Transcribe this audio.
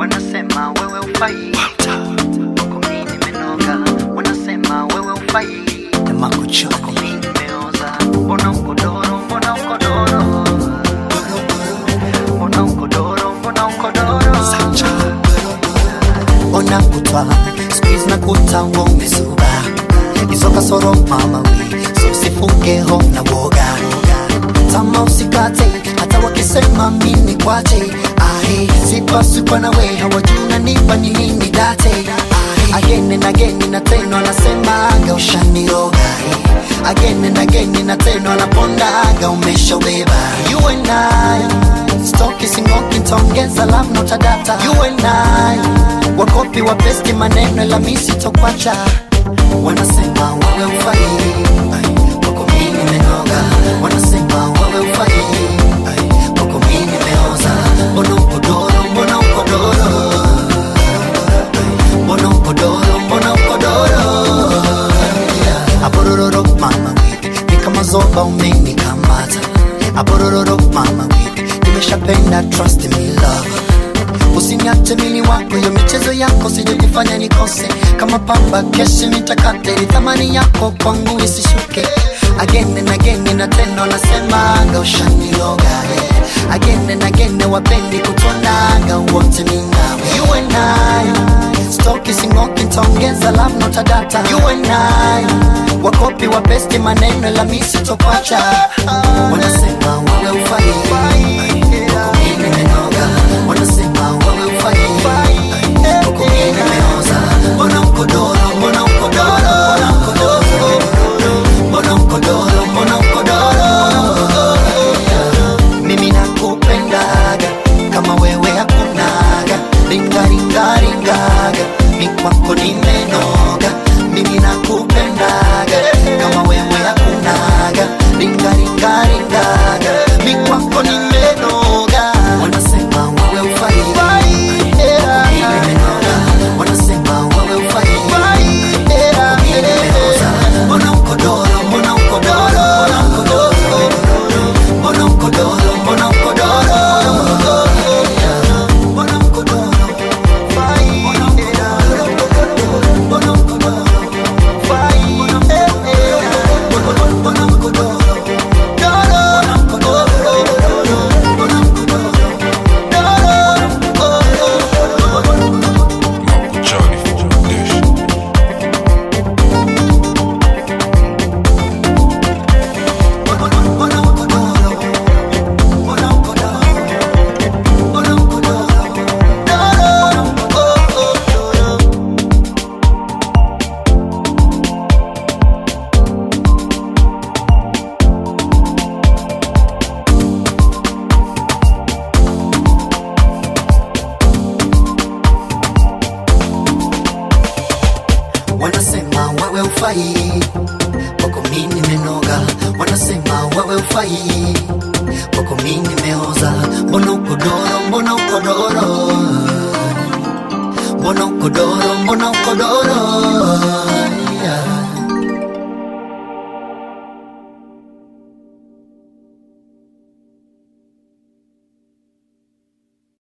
wanasema wewe ufai Kwako mimi nimenoga wanasema wewe ufai Kwako mimi nimeoza mbona uko doro mbona uko doro mbona uko doro mbona uko doro ona kutwa squeeze na kuta umezuba hizo kasoro mama we so sifunge ho na woga tama usikate hata wakisema mimi kwache ahe sipaswi kwa nawe hawajuna nipa ni nini date ahe again and again na teno anasemaga ushaniroga eh. again and again na teno anapondaga umeshaubeba you and I Stoki singoki ntaongeza love not a data You and I Wakopi wa besti maneno la misi tokwacha Wanasema wewe ufai Ai, Wako mimi nimenoga Wanasema wewe ufai Ai, Wako mimi nimeoza Mbona uko doro, mbona uko doro Ai, Mbona uko doro, mbona uko doro Yeah. Abororo mama wiki Ni kama zoba umenikamata Abororo mama wiki Nimeshapenda trust me love Usiniache mili wako yo michezo yako sijajifanya nikose kama pamba keshi nitakate ni thamani yako kwangu isishuke again and again na tendo nasemaga ushaniloga yeah. again and again wapendi kutonaga wote minawe you and I stoki singoki ntaongeza love not a data you and I wakopi wa besti maneno la misi tokwacha wanasema wewe ufai Wako mimi nimenoga wanasema wewe ufai Wako mimi nimeoza mbona uko doro mbona uko doro mbona uko doro mbona uko doro mimi nakupendaga kama wewe hakunaga ringaringaringaga mi kwako nimenoga mimi nakupendaga kama wewe hakunaga ringaringaringaga mi kwako nimenoga wanasema wewe ufai Wako mimi nimenoga. wanasema wewe ufai Wako mimi nimeoza. mbona uko doro mbona uko doro mbona uko doro mbona uko doro mbona uko doro Fai. mbona uko doro Fai. mbona uko doro Doro. mbona uko doro Johnny Foundation. wanasema wewe ufai wako mimi nimenoga wanasema wewe ufai wako mimi nimeoza mbona uko doro mbona uko doro mbona uko doro mbona uko doro